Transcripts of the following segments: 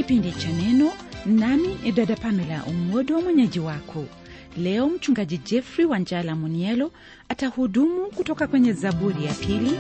kipindi cha neno nami dada pamela umwodo mwenyeji wako leo mchungaji jeffrey wanjala munielo atahudumu kutoka kwenye zaburi ya pili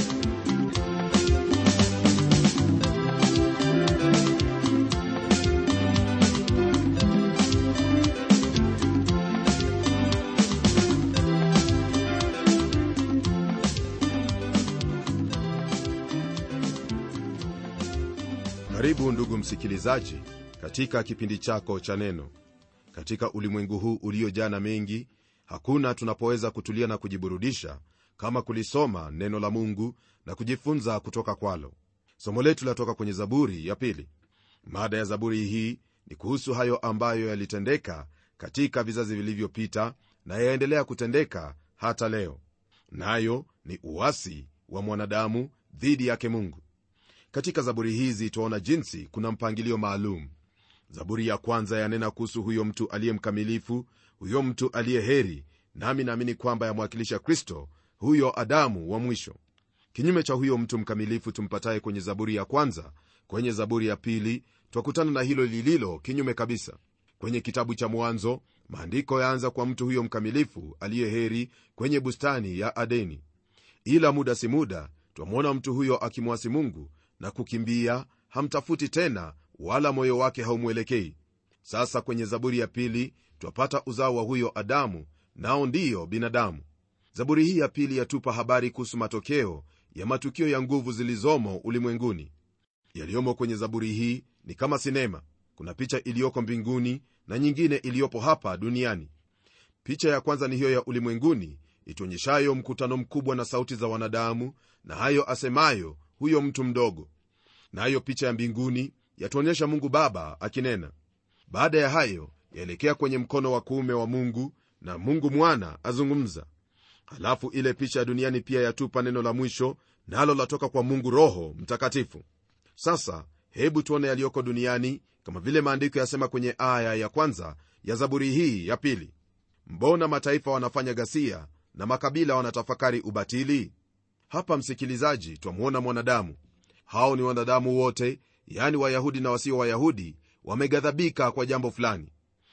karibu ndugu msikilizaji katika kipindi chako cha neno katika ulimwengu huu uliojaa na mengi hakuna tunapoweza kutulia na kujiburudisha kama kulisoma neno la mungu na kujifunza kutoka kwalo somo letu latoka kwenye zaburi ya pili mada ya zaburi hii ni kuhusu hayo ambayo yalitendeka katika vizazi vilivyopita na yaendelea kutendeka hata leo nayo ni uasi wa mwanadamu dhidi yake mungu katika zaburi hizi twaona jinsi kuna mpangilio maalum zaburi ya kwanza yanena kuhusu huyo mtu aliye mkamilifu huyo mtu aliye heri nami naamini kwamba yamwakilisha kristo huyo adamu wa mwisho kinyume cha huyo mtu mkamilifu tumpataye kwenye zaburi ya kwanza kwenye zaburi ya pili twakutana na hilo lililo kinyume kabisa kwenye kitabu cha mwanzo maandiko yaanza kwa mtu huyo mkamilifu aliye heri kwenye bustani ya adeni ila muda si muda twamwona mtu huyo akimwasi mungu na kukimbia hamtafuti tena wala moyo wake haumwelekei sasa kwenye zaburi ya pili twapata uzao wa huyo adamu nao ndiyo binadamu zaburi hii ya pili yatupa habari kuhusu matokeo ya matukio ya nguvu zilizomo ulimwenguni yaliyomo kwenye zaburi hii ni kama sinema kuna picha iliyoko mbinguni na nyingine iliyopo hapa duniani picha ya kwanza ni hiyo ya ulimwenguni ituonyeshayo mkutano mkubwa na sauti za wanadamu na hayo asemayo huyo mtu mdogo nayo na picha ya mbinguni yatuonyesha mungu baba akinena baada ya hayo yaelekea kwenye mkono wa kuume wa mungu na mungu mwana azungumza halafu ile picha ya duniani pia yatupa neno la mwisho nalo na latoka kwa mungu roho mtakatifu sasa hebu tuone yaliyoko duniani kama vile maandiko yasema kwenye aya ya kwanza ya zaburi hii ya pili mbona mataifa wanafanya ghasia na makabila wanatafakari ubatili hapa msikilizaji twamwona mwanadamu hao ni wanadamu wote yani wayahudi na wasio wayahudi wameghadhabika kwa jambo fulani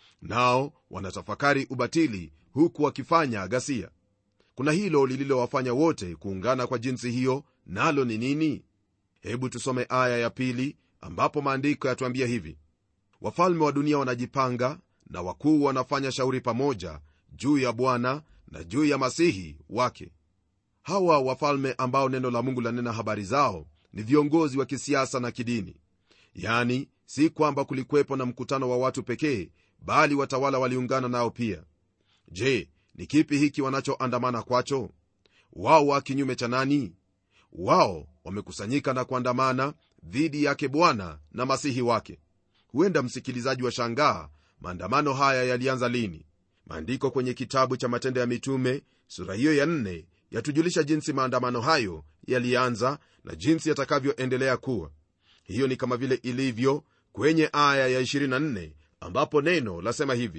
nao wanatafakari ubatili huku wakifanya ghasia kuna hilo lililowafanya wote kuungana kwa jinsi hiyo nalo ni nini hebu tusome aya ya pili ambapo maandiko yatuambia hivi wafalme wa dunia wanajipanga na wakuu wanafanya shauri pamoja juu ya bwana na juu ya masihi wake hawa wafalme ambao neno la mungu lanena habari zao ni viongozi wa kisiasa na kidini yani si kwamba kulikuwepo na mkutano wa watu pekee bali watawala waliungana nao pia je ni kipi hiki wanachoandamana kwacho wao wa kinyume cha nani wao wamekusanyika na kuandamana dhidi yake bwana na masihi wake huenda msikilizaji wa shangaa maandamano haya yalianza lini maandiko kwenye kitabu cha matendo ya mitume sura hiyo ya nne yatujulisha jinsi maandamano hayo yalianza na jinsi yatakavyoendelea kuwa hiyo ni kama vile ilivyo kwenye aya ya 24 ambapo neno lasema hivi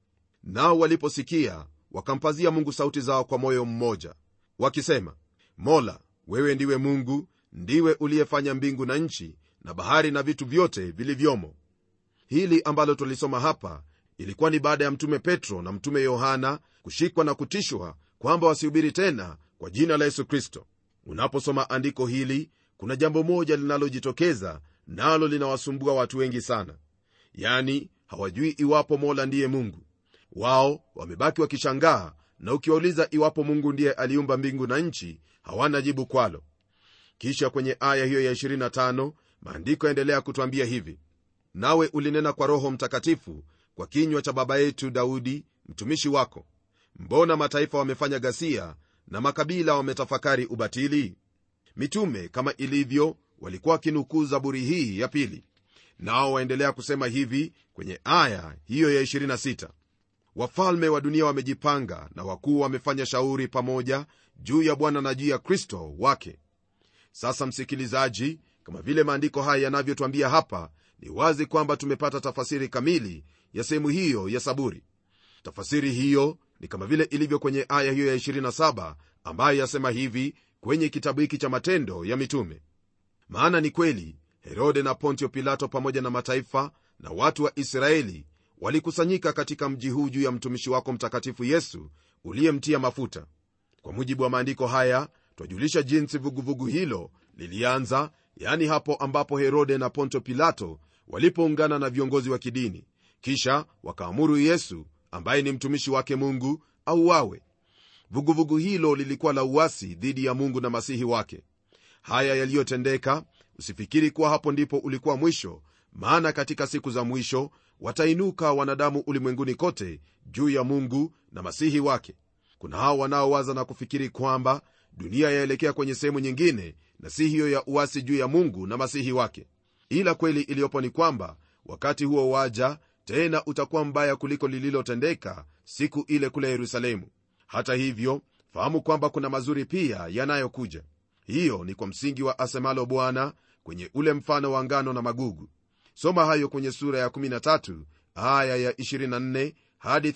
nao waliposikia wakampazia mungu sauti zao kwa moyo mmoja wakisema mola wewe ndiwe mungu ndiwe uliyefanya mbingu na nchi na bahari na vitu vyote vilivyomo hili ambalo tulisoma hapa ilikuwa ni baada ya mtume petro na mtume yohana kushikwa na kutishwa kwamba wasihubiri tena kwa jina la yesu kristo unaposoma andiko hili kuna jambo moja linalojitokeza nalo linawasumbua watu wengi sana yani hawajui iwapo mola ndiye mungu wao wamebaki wakishangaa na ukiwauliza iwapo mungu ndiye aliumba mbingu na nchi hawana jibu kwalo kisha kwenye aya hiyo ya 25 maandiko yaendelea kutwambia hivi nawe ulinena kwa roho mtakatifu kwa kinywa cha baba yetu daudi mtumishi wako mbona mataifa wamefanya ghasia na makabila wametafakari ubatili mitume kama ilivyo walikuwa wakinukuu zaburi hii ya pili nao waendelea kusema hivi kwenye aya hiyo ya 26 wafalme wa dunia wamejipanga na wakuu wamefanya shauri pamoja juu ya bwana na juu ya kristo wake sasa msikilizaji kama vile maandiko haya yanavyotwambia hapa ni wazi kwamba tumepata tafasiri kamili ya sehemu hiyo ya saburi tafasiri hiyo ni kama vile ilivyo kwenye aya hiyo ya 27 ambayo yasema hivi kwenye kitabu hiki cha matendo ya mitume maana ni kweli herode na pontio pilato pamoja na mataifa na watu wa israeli walikusanyika katika mji huu juu ya mtumishi wako mtakatifu yesu uliyemtia mafuta kwa mujibu wa maandiko haya twajulisha jinsi vuguvugu vugu hilo lilianza yani hapo ambapo herode na ponto pilato walipoungana na viongozi wa kidini kisha wakaamuru yesu ambaye ni mtumishi wake mungu auawe vuguvugu hilo lilikuwa la uasi dhidi ya mungu na masihi wake haya yaliyotendeka usifikiri kuwa hapo ndipo ulikuwa mwisho maana katika siku za mwisho watainuka wanadamu ulimwenguni kote juu ya mungu na masihi wake kuna hao wanaowaza na kufikiri kwamba dunia yaelekea kwenye sehemu nyingine na si hiyo ya uasi juu ya mungu na masihi wake ila kweli iliyopo ni kwamba wakati huo waja tena utakuwa mbaya kuliko lililotendeka siku ile kule yerusalemu hata hivyo fahamu kwamba kuna mazuri pia yanayokuja hiyo ni kwa msingi wa asemalo bwana kwenye ule mfano wa ngano na magugu soma hayo kwenye sura ya 13 aya ya 24 hadi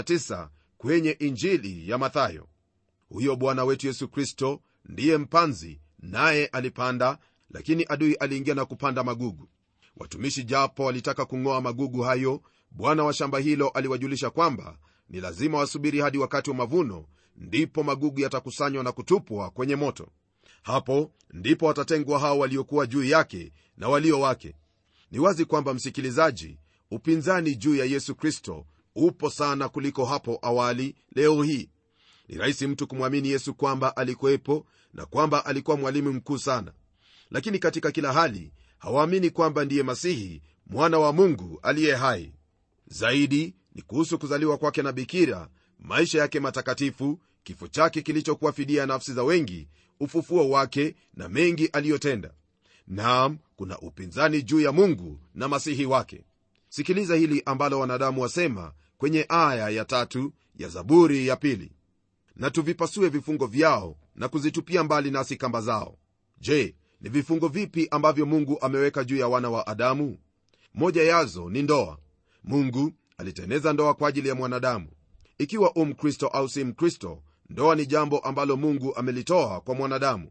39 kwenye injili ya mathayo huyo bwana wetu yesu kristo ndiye mpanzi naye alipanda lakini adui aliingia na kupanda magugu watumishi japo walitaka kung'oa magugu hayo bwana wa shamba hilo aliwajulisha kwamba ni lazima wasubiri hadi wakati wa mavuno ndipo magugu yatakusanywa na kutupwa kwenye moto hapo ndipo watatengwa hao waliokuwa juu yake na walio wake ni wazi kwamba msikilizaji upinzani juu ya yesu kristo upo sana kuliko hapo awali leo hii ni rahisi mtu kumwamini yesu kwamba alikuwepo na kwamba alikuwa mwalimu mkuu sana lakini katika kila hali hawaamini kwamba ndiye masihi mwana wa mungu aliye hai zaidi ni kuhusu kuzaliwa kwake na bikira maisha yake matakatifu kifo chake kilichokuwa fidia ya nafsi za wengi ufufuo wake na mengi aliyotenda naam kuna upinzani juu ya mungu na masihi wake sikiliza hili ambalo wanadamu wasema kwenye aya ya tatu ya zaburi ya pili na tuvipasue vifungo vyao na kuzitupia mbali nasi kamba zao je ni vifungo vipi ambavyo mungu ameweka juu ya wana wa adamu moja yazo ni ndoa mungu aliteneza ndoa kwa ajili ya mwanadamu ikiwa u mkristo au si mkristo ndoa ni jambo ambalo mungu amelitoa kwa mwanadamu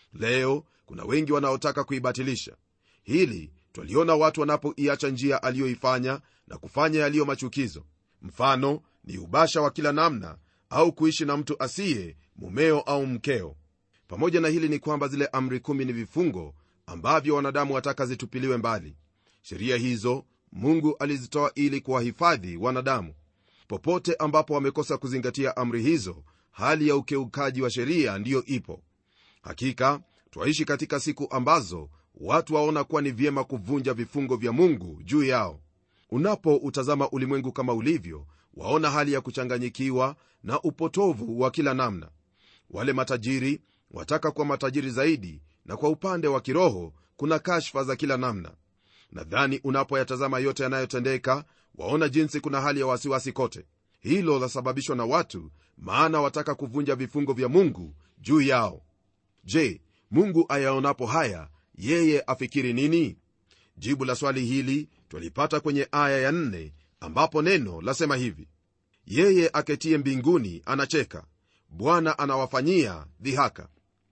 leo kuna wengi wanaotaka kuibatilisha hili twaliona watu wanapoiacha njia aliyoifanya na kufanya yaliyo machukizo mfano ni ubasha wa kila namna au kuishi na mtu asiye mumeo au mkeo pamoja na hili ni kwamba zile amri kumi ni vifungo ambavyo wanadamu wataka zitupiliwe mbali sheria hizo mungu alizitoa ili kuwahifadhi wanadamu popote ambapo wamekosa kuzingatia amri hizo hali ya ukeukaji wa sheria ndiyo ipo hakika twaishi katika siku ambazo watu waona kuwa ni vyema kuvunja vifungo vya mungu juu yao unapoutazama ulimwengu kama ulivyo waona hali ya kuchanganyikiwa na upotovu wa kila namna wale matajiri wataka kuwa matajiri zaidi na kwa upande wa kiroho kuna kashfa za kila namna nadhani unapoyatazama yote yanayotendeka waona jinsi kuna hali ya wasiwasi kote hilo lasababishwa na watu maana wataka kuvunja vifungo vya mungu juu yao je mungu ayaonapo haya yeye afikiri nini jibu la swali hili twalipata kwenye aya ya nne ambapo neno lasema hivi yeye aketie mbinguni anacheka bwana anawafanyia dhihaka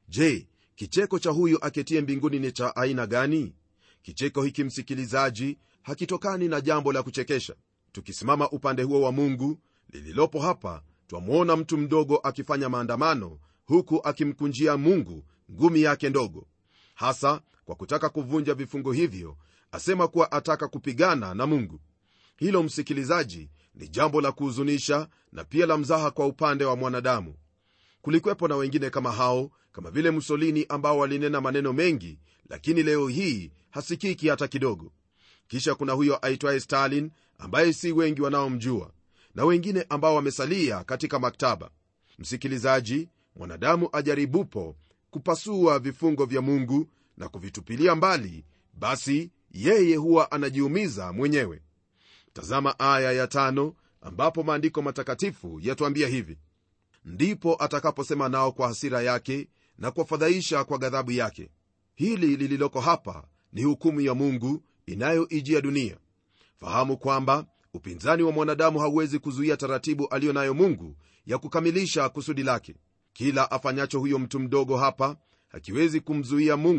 je kicheko cha huyu aketie mbinguni ni cha aina gani kicheko hiki msikilizaji hakitokani na jambo la kuchekesha tukisimama upande huo wa mungu lililopo hapa twamwona mtu mdogo akifanya maandamano huku akimkunjia mungu ngumi yake ndogo hasa kwa kutaka kuvunja vifungo hivyo asema kuwa ataka kupigana na mungu hilo msikilizaji ni jambo la kuhuzunisha na pia la mzaha kwa upande wa mwanadamu kulikwepo na wengine kama hao kama vile musolini ambao walinena maneno mengi lakini leo hii hasikiki hata kidogo kisha kuna huyo aitwaye stalin ambaye si wengi wanaomjua na wengine ambao wamesalia katika maktaba msikilizaji mwanadamu ajaribupo kupasua vifungo vya mungu na kuvitupilia mbali basi yeye huwa anajiumiza mwenyewe tazama aya ya tano ambapo maandiko matakatifu yatuambia hivi ndipo atakaposema nao kwa hasira yake na kuwafadhaisha kwa ghadhabu yake hili lililoko hapa ni hukumu ya mungu inayoijia dunia fahamu kwamba upinzani wa mwanadamu hauwezi kuzuia taratibu aliyo nayo mungu ya kukamilisha kusudi lake kila afanyacho huyo mtu mdogo hapa hakiwezi kumzuia mungu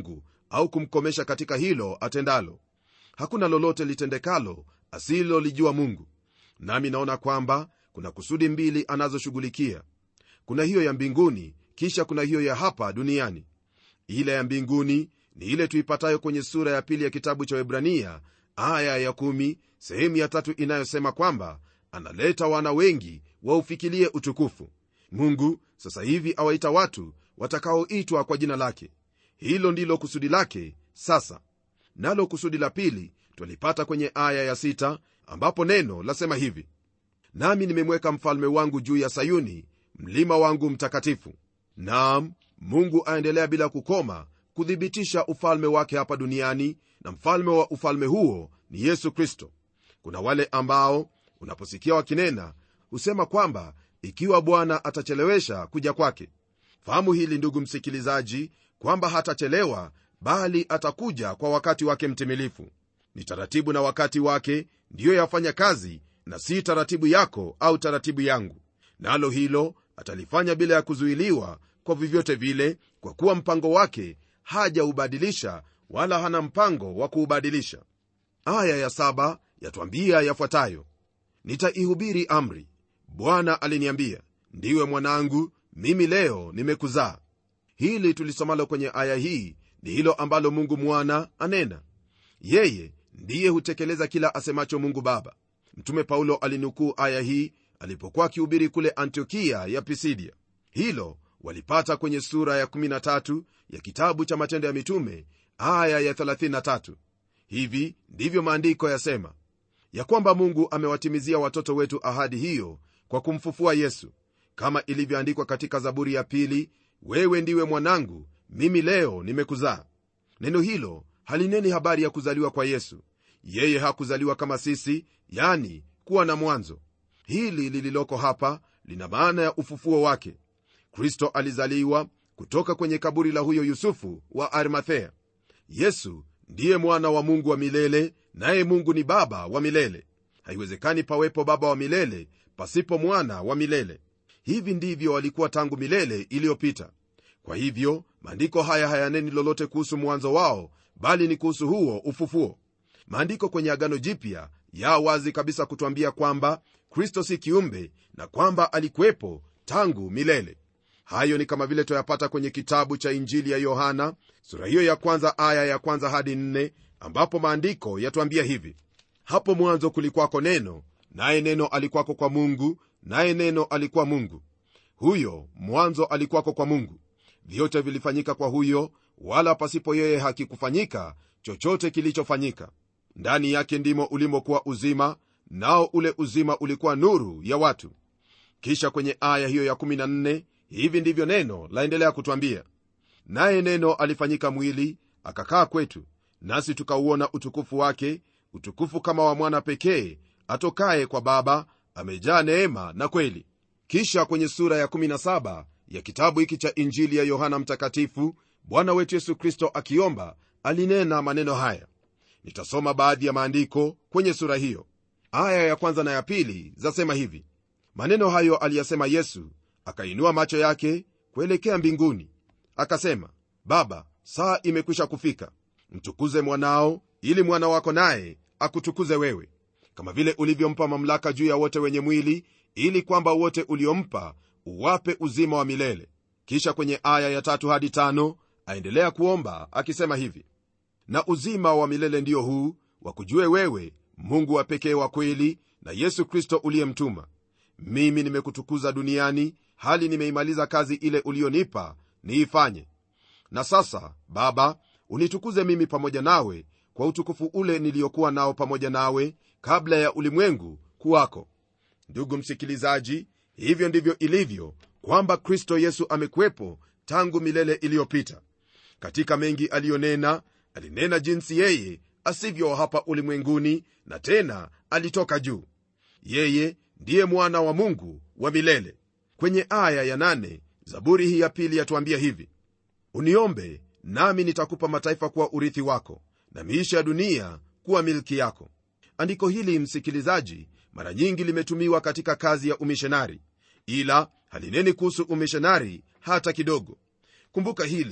au kumkomesha katika hilo atendalo hakuna lolote litendekalo asilolijua mungu nami naona kwamba kuna kusudi mbili anazoshughulikia kuna hiyo ya mbinguni kisha kuna hiyo ya hapa duniani ile ya mbinguni ni ile tuipatayo kwenye sura ya pili ya kitabu cha webrania aya ya kumi, sehemu ya tatu inayosema kwamba analeta wana wengi waufikilie utukufu mungu sasa hivi awaita watu watakaoitwa kwa jina lake hilo ndilo kusudi lake sasa nalo kusudi la pili twalipata kwenye aya ya sita, ambapo neno lasema hivi nami nimemweka mfalme wangu juu ya sayuni mlima wangu mtakatifu naam mungu aendelea bila kukoma kuthibitisha ufalme wake hapa duniani na mfalme wa ufalme huo ni yesu kristo kuna wale ambao unaposikia wakinena husema kwamba ikiwa bwana atachelewesha kuja kwake fahamu hili ndugu msikilizaji kwamba hatachelewa bali atakuja kwa wakati wake mtimilifu ni taratibu na wakati wake ndiyo yafanya kazi na si taratibu yako au taratibu yangu nalo hilo atalifanya bila ya kuzuiliwa kwa vyovyote vile kwa kuwa mpango wake hajaubadilisha wala hana mpango wa kuubadilisha aya ya saba yatwambia yafuatayo nitaihubiri amri bwana aliniambia ndiwe mwanangu mimi leo nimekuzaa hili tulisomalo kwenye aya hii ni hilo ambalo mungu mwana anena yeye ndiye hutekeleza kila asemacho mungu baba mtume paulo alinukuu aya hii alipokuwa akihubiri kule antiokia ya pisidia hilo walipata kwenye sura ya 13 ya kitabu cha matendo ya mitume aya ya 33 hivi ndivyo maandiko yasema ya kwamba mungu amewatimizia watoto wetu ahadi hiyo kwa kumfufua yesu kama ilivyoandikwa katika zaburi ya pili wewe ndiwe mwanangu mimi leo nimekuzaa neno hilo halineni habari ya kuzaliwa kwa yesu yeye hakuzaliwa kama sisi yani kuwa na mwanzo hili lililoko hapa lina maana ya ufufuo wake kristo alizaliwa kutoka kwenye kaburi la huyo yusufu wa arimathea yesu ndiye mwana wa mungu wa milele naye mungu ni baba wa milele haiwezekani pawepo baba wa milele pasipo mwana wa milele hivi ndivyo walikuwa tangu milele iliyopita kwa hivyo maandiko haya hayaneni lolote kuhusu mwanzo wao bali ni kuhusu huo ufufuo maandiko kwenye agano jipya ya wazi kabisa kutwambia kwamba kristo si kiumbe na kwamba alikuwepo tangu milele hayo ni kama vile twayapata kwenye kitabu cha injili ya yohana sura hiyo ya kwanza aya ya kwanza hadi nne ambapo maandiko yatwambia hivi hapo mwanzo kulikwako neno naye neno alikwako kwa mungu naye neno alikuwa mungu huyo mwanzo alikuwako kwa mungu vyote vilifanyika kwa huyo wala pasipo yeye hakikufanyika chochote kilichofanyika ndani yake ndimo ulimokuwa uzima nao ule uzima ulikuwa nuru ya watu kisha kwenye aya hiyo ya 14 hivi ndivyo neno laendelea kutwambia naye neno alifanyika mwili akakaa kwetu nasi tukauona utukufu wake utukufu kama wa mwana pekee atokaye kwa baba amejaa neema na kweli kisha kwenye sura ya 17 ya kitabu hiki cha injili ya yohana mtakatifu bwana wetu yesu kristo akiomba alinena maneno haya nitasoma baadhi ya maandiko kwenye sura hiyo aya ya kwanza na ya pili zasema hivi maneno hayo aliyasema yesu akainua macho yake kuelekea mbinguni akasema baba saa imekwisha kufika mtukuze mwanao ili mwana wako naye akutukuze wewe kama vile ulivyompa mamlaka juu ya wote wenye mwili ili kwamba wote uliompa uwape uzima wa milele kisha kwenye aya ya tatu hadi tano aendelea kuomba akisema hivi na uzima wa milele ndio huu wakujue wewe mungu wa pekee wa kweli na yesu kristo uliyemtuma mimi nimekutukuza duniani hali nimeimaliza kazi ile ulionipa niifanye na sasa baba unitukuze mimi pamoja nawe kwa utukufu ule niliyokuwa nao pamoja nawe kabla ya ulimwengu kuwako ndugu msikilizaji hivyo ndivyo ilivyo kwamba kristo yesu amekuwepo tangu milele iliyopita katika mengi aliyonena alinena jinsi yeye asivyo hapa ulimwenguni na tena alitoka juu yeye ndiye mwana wa mungu wa milele kwenye aya ya nane, zaburi hii ya pili yatuambia hivi uniombe nami nitakupa mataifa kuwa urithi wako na miisha ya dunia kuwa milki yako andiko hili msikilizaji mara nyingi limetumiwa katika kazi ya umishonari ila halineni kuhusu umishonari hata kidogo kumbuka hili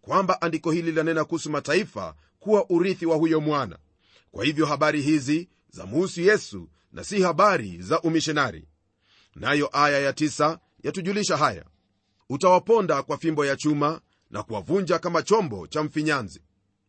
kwamba andiko hili lanena kuhusu mataifa kuwa urithi wa huyo mwana kwa hivyo habari hizi za muhusu yesu na si habari za umishonari nayo aya ya tisa yatujulisha haya utawaponda kwa fimbo ya chuma na kuwavunja kama chombo cha mfinyanzi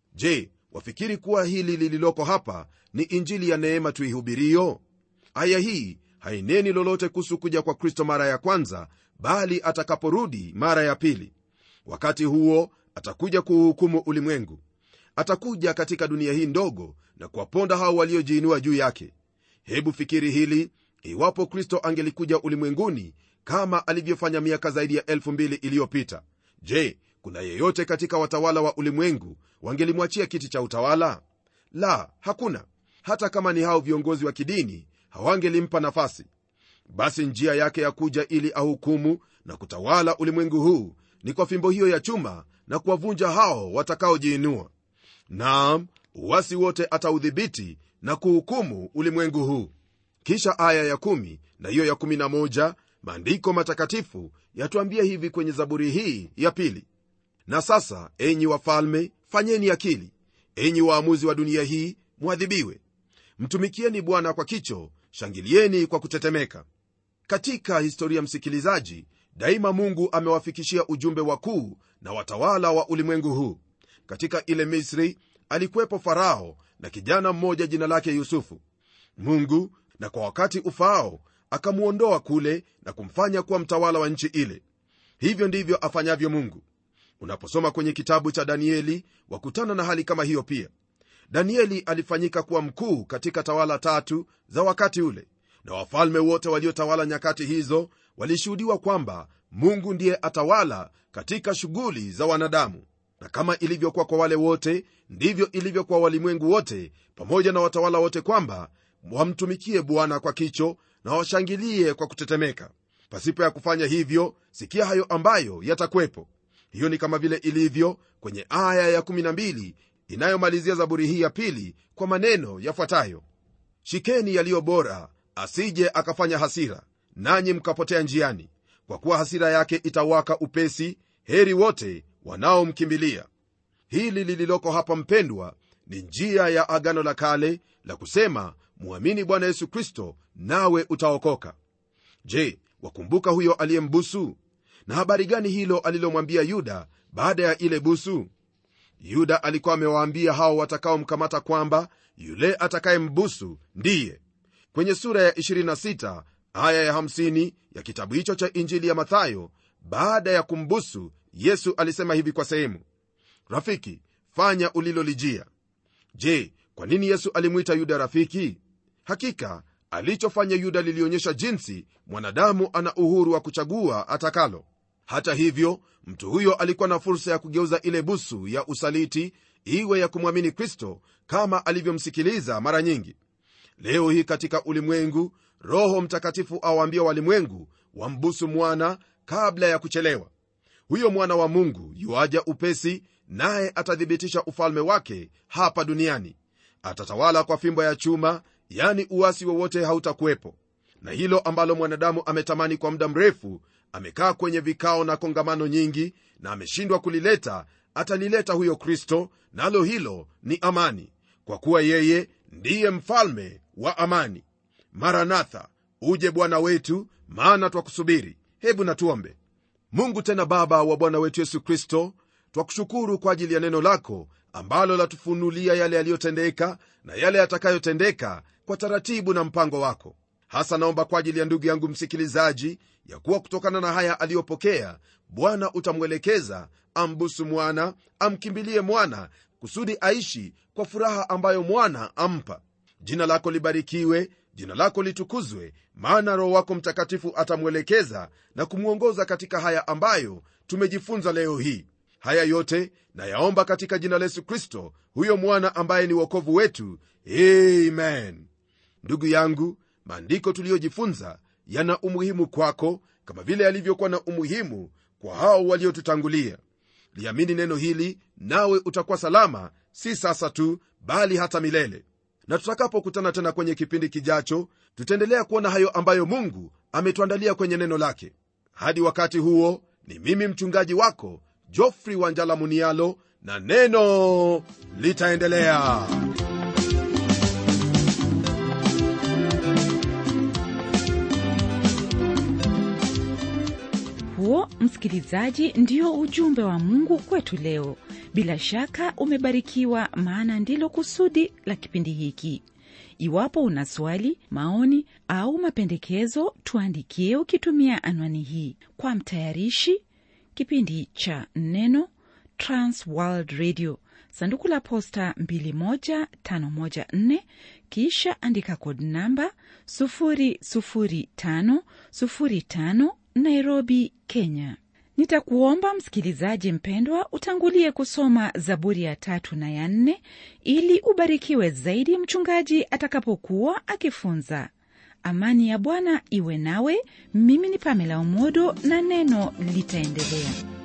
je wafikiri kuwa hili lililoko hapa ni injili ya neema tuihubirio aya hii haineni lolote kuhusu kuja kwa kristo mara ya kwanza bali atakaporudi mara ya pili wakati huo atakuja kuuhukumu ulimwengu atakuja katika dunia hii ndogo na kuwaponda hao waliojiinua juu yake hebu fikiri hili iwapo kristo angelikuja ulimwenguni kama alivyofanya miaka zaidi ya elfu mbili iliyopita je kuna yeyote katika watawala wa ulimwengu wangelimwachia kiti cha utawala la hakuna hata kama ni hao viongozi wa kidini hawangelimpa nafasi basi njia yake ya kuja ili ahukumu na kutawala ulimwengu huu ni kwa fimbo hiyo ya chuma na kuwavunja hao watakaojiinua naam uwasi wote ataudhibiti na kuhukumu ulimwengu huu kisha aya ya kumi na hiyo ya kumi na moja maandiko matakatifu yatuambia hivi kwenye zaburi hii ya pili na sasa enyi wafalme fanyeni akili enyi waamuzi wa dunia hii mwadhibiwe mtumikieni bwana kwa kicho shangilieni kwa kutetemeka katika historia msikilizaji daima mungu amewafikishia ujumbe wakuu na watawala wa ulimwengu huu katika ile misri alikuwepo farao na kijana mmoja jina lake yusufu mungu na kwa wakati ufaao akamwondoa kule na kumfanya kuwa mtawala wa nchi ile hivyo ndivyo afanyavyo mungu unaposoma kwenye kitabu cha danieli wakutana na hali kama hiyo pia danieli alifanyika kuwa mkuu katika tawala tatu za wakati ule na wafalme wote waliotawala nyakati hizo walishuhudiwa kwamba mungu ndiye atawala katika shughuli za wanadamu na kama ilivyokuwa kwa wale wote ndivyo ilivyo kwa walimwengu wote pamoja na watawala wote kwamba wamtumikie bwana kwa kicho na washangilie kwa kutetemeka pasipo ya kufanya hivyo sikia hayo ambayo yatakwepo hiyo ni kama vile ilivyo kwenye aya ya12 inayomalizia zaburi hii ya pili kwa maneno yafuatayo shikeni yaliyo bora asije akafanya hasira nanyi mkapotea njiani kwa kuwa hasira yake itawaka upesi heri wote wanaomkimbilia hili lililoko hapa mpendwa ni njia ya agano la kale la kusema mwamini bwana yesu kristo nawe utaokoka je wakumbuka huyo aliyembusu na habari gani hilo alilomwambia yuda baada ya ile busu yuda alikuwa amewaambia hao watakaomkamata kwamba yule atakayembusu ndiye kwenye sura ya 26 aya ya 50 ya kitabu hicho cha injili ya mathayo baada ya kumbusu yesu alisema hivi kwa sehemu rafiki fanya ulilolijia je kwa nini yesu alimwita yuda rafiki hakika alichofanya yuda lilionyesha jinsi mwanadamu ana uhuru wa kuchagua atakalo hata hivyo mtu huyo alikuwa na fursa ya kugeuza ile busu ya usaliti iwe ya kumwamini kristo kama alivyomsikiliza mara nyingi leo hii katika ulimwengu roho mtakatifu awaambia walimwengu wambusu mwana kabla ya kuchelewa huyo mwana wa mungu yuaja upesi naye atathibitisha ufalme wake hapa duniani atatawala kwa fimbo ya chuma yani uwasi wowote hautakuwepo na hilo ambalo mwanadamu ametamani kwa muda mrefu amekaa kwenye vikao na kongamano nyingi na ameshindwa kulileta atalileta huyo kristo nalo hilo ni amani kwa kuwa yeye ndiye mfalme wa amani maranatha uje bwana wetu maana twakusubiri hebu natuombe mungu tena baba wa bwana wetu yesu kristo twakushukuru kwa ajili ya neno lako ambalo latufunulia yale yaliyotendeka na yale yatakayotendeka kwa taratibu na mpango wako hasa naomba kwa ajili ya ndugu yangu msikilizaji ya kuwa kutokana na haya aliyopokea bwana utamwelekeza ambusu mwana amkimbilie mwana kusudi aishi kwa furaha ambayo mwana ampa jina lako libarikiwe jina lako litukuzwe maana roho wako mtakatifu atamwelekeza na kumwongoza katika haya ambayo tumejifunza leo hii haya yote nayaomba katika jina la yesu kristo huyo mwana ambaye ni wokovu wetu amen ndugu yangu maandiko tuliyojifunza yana umuhimu kwako kama vile yalivyokuwa na umuhimu kwa hao waliotutangulia liamini neno hili nawe utakuwa salama si sasa tu bali hata milele na tutakapokutana tena kwenye kipindi kijacho tutaendelea kuona hayo ambayo mungu ametuandalia kwenye neno lake hadi wakati huo ni mimi mchungaji wako jofri wanjala munialo na neno litaendelea huo msikilizaji ndio ujumbe wa mungu kwetu leo bila shaka umebarikiwa maana ndilo kusudi la kipindi hiki iwapo una swali maoni au mapendekezo tuandikie ukitumia anwani hii kwa mtayarishi kipindi cha neno transworld radio sanduku la posta 21514 kisha andika kod namba 00505 nairobi kenya nitakuomba msikilizaji mpendwa utangulie kusoma zaburi ya tatu na ya nne ili ubarikiwe zaidi mchungaji atakapokuwa akifunza amani ya bwana iwe nawe mimi ni pamela umodo na neno litaendelea